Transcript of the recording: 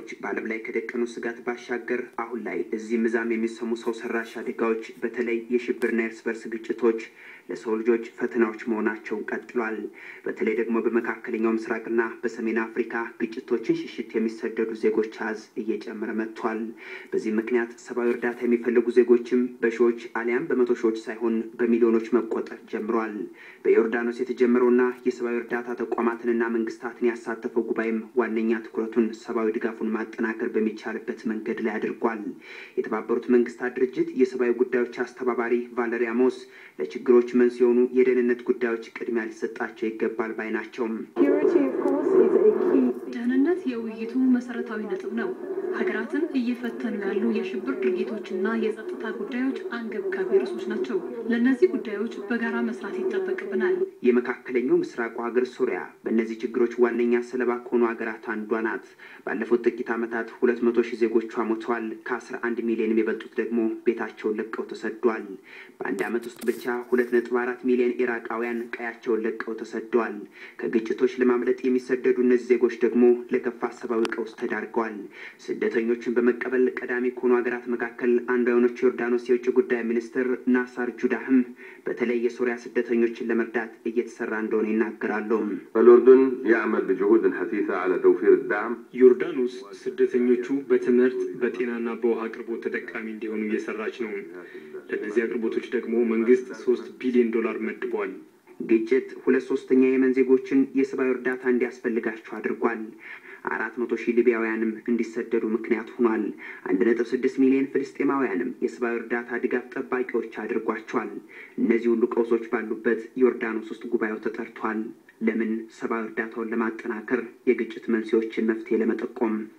ሁኔታዎች በዓለም ላይ ከደቀኑ ስጋት ባሻገር አሁን ላይ እዚህም እዛም የሚሰሙ ሰው ሰራሽ አደጋዎች በተለይ የሽብርና የእርስ በርስ ግጭቶች ለሰው ልጆች ፈተናዎች መሆናቸውን ቀጥሏል። በተለይ ደግሞ በመካከለኛው ምስራቅና በሰሜን አፍሪካ ግጭቶችን ሽሽት የሚሰደዱ ዜጎች አዝ እየጨመረ መጥቷል። በዚህ ምክንያት ሰብአዊ እርዳታ የሚፈልጉ ዜጎችም በሺዎች አሊያም በመቶ ሺዎች ሳይሆን በሚሊዮኖች መቆጠር ጀምሯል። በዮርዳኖስ የተጀመረውና የሰብአዊ እርዳታ ተቋማትንና መንግስታትን ያሳተፈው ጉባኤም ዋነኛ ትኩረቱን ሰብአዊ ድጋፉን ማጠናከር በሚቻልበት መንገድ ላይ አድርጓል። የተባበሩት መንግስታት ድርጅት የሰብአዊ ጉዳዮች አስተባባሪ ቫለሪ አሞስ ለችግሮች መንስኤ የሆኑ የደህንነት ጉዳዮች ቅድሚያ ሊሰጣቸው ይገባል ባይ ናቸው። ደህንነት የውይይቱ መሰረታዊ ነጥብ ነው። ሀገራትን እየፈተኑ ያሉ የሽብር ድርጊቶችና የጸጥታ ጉዳዮች አንገብጋቢ ርዕሶች ናቸው። ለእነዚህ ጉዳዮች በጋራ መስራት ይጠበቅብናል። የመካከለኛው ምስራቁ ሀገር ሱሪያ በእነዚህ ችግሮች ዋነኛ ሰለባ ከሆኑ ሀገራት አንዷ ናት። ባለፉት ጥቂት ዓመታት ሁለት መቶ ሺህ ዜጎቿ ሞተዋል። ከአስራ አንድ ሚሊዮን የሚበልጡት ደግሞ ቤታቸውን ለቀው ተሰደዋል። በአንድ ዓመት ውስጥ ብቻ ሁለት ነጥብ አራት ሚሊዮን ኢራቃውያን ቀያቸውን ለቀው ተሰደዋል። ከግጭቶች ለማምለጥ የሚሰደዱ እነዚህ ዜጎች ደግሞ ለከፋ ሰብአዊ ቀውስ ተዳርገዋል። ስደተኞችን በመቀበል ቀዳሚ ከሆኑ ሀገራት መካከል አንዷ የሆነችው ዮርዳኖስ የውጭ ጉዳይ ሚኒስትር ናሳር ጁዳህም በተለይ የሶሪያ ስደተኞችን ለመርዳት እየተሰራ እንደሆነ ይናገራሉ። الأردن يعمل بجهود حثيثة على توفير الدعم ዮርዳኖስ ስደተኞቹ በትምህርት በጤናና በውሃ አቅርቦት ተጠቃሚ እንዲሆኑ እየሰራች ነው። ለእነዚህ አቅርቦቶች ደግሞ መንግስት ሶስት ቢሊዮን ዶላር መድቧል። ግጭት ሁለት ሶስተኛ የመን ዜጎችን የሰብአዊ እርዳታ እንዲያስፈልጋቸው አድርጓል። አራት መቶ ሺህ ሊቢያውያንም እንዲሰደዱ ምክንያት ሆኗል። አንድ ነጥብ ስድስት ሚሊዮን ፍልስጤማውያንም የሰብአዊ እርዳታ ድጋፍ ጠባቂዎች አድርጓቸዋል። እነዚህ ሁሉ ቀውሶች ባሉበት ዮርዳኖስ ውስጥ ጉባኤው ተጠርቷል። ለምን? ሰብአዊ እርዳታውን ለማጠናከር የግጭት መንስኤዎችን መፍትሄ ለመጠቆም